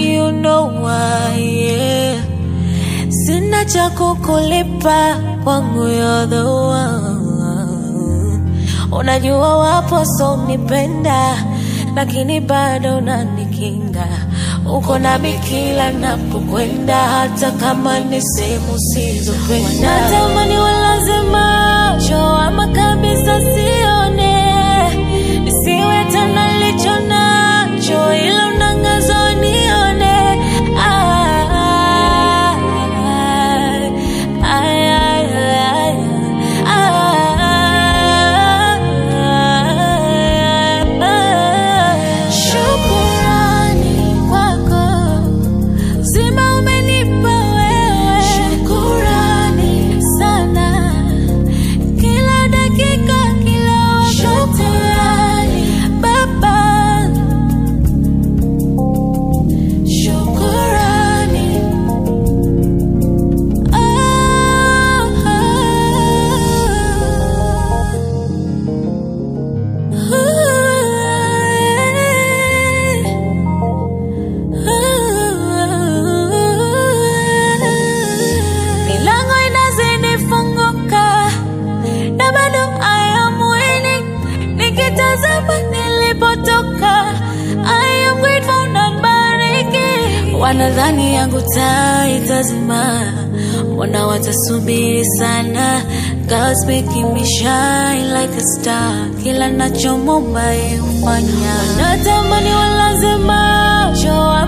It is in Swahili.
you know why, yeah. Sina cha kukulipa kwangu you're the one. Unajua wapo so nipenda, lakini bado unanikinga. Uko nami kila napokwenda, hata kama ni sehemu sizopenda. Natamani walazima macho ama kabisa sione, nisiwe tena licho nacho, ila unangaza nione. Ah, ay, ay, ay, ay. Shukurani kwako Zima umenipa wewe, shukurani sana, kila dakika, kila wakati, shukurani Baba, shukurani Milango inazidi funguka na bado I am winning. Nikitazama nilipotoka I am grateful na bariki. Wanadhani yangu taa itazima, mbona watasubiri sana? God's making me shine like a star, kila nachomomba yeye hufanya. Wanatamani walaze macho